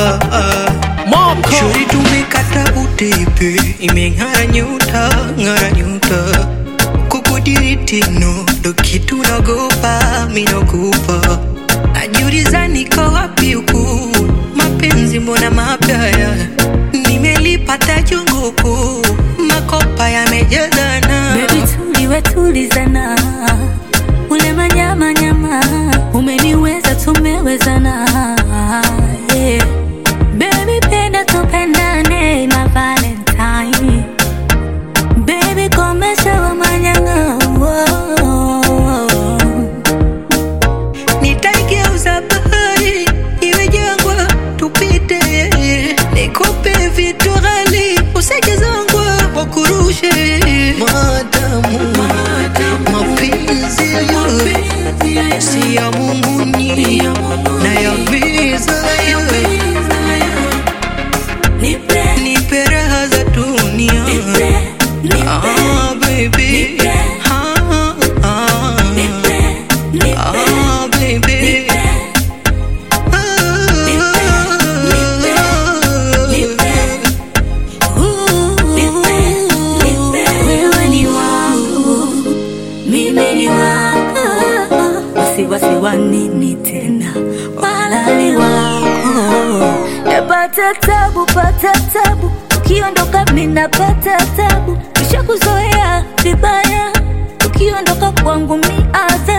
Moko Shuri tumekata utepe, imeng'ara nyuta, ng'ara nyuta. Kukudiritino ndo kitu nagopa, minokupa. Najiuliza niko wapi huku, mapenzi mbona mapya haya? Nimelipata junguku, makopa yamejazana. Baby tuliwe tulizana, ule manyama nyama, umeniweza tumewezana. Yeah. Baby penda tupendane, my Valentine. Baby komesha wa manyanga. Nitaigeuza bahari iwe jangwa, tupite. Nikupe vitu ghali, usije zongwa, wakurushe. Madamu mapenzi si ya munguni na ya viza, Nipe, nipe raha za dunia. nipe, nipe, Ah, baby. Ah, ah. nipe, nipe. Ah, baby. Wewe ni wangu, mimi ni wako, wasiwasi wa nini tena, walali wako. Napata tabu, pata tabu, ukiondoka mimi napata tabu, kisha kuzoea vibaya, ukiondoka kwangu mi adha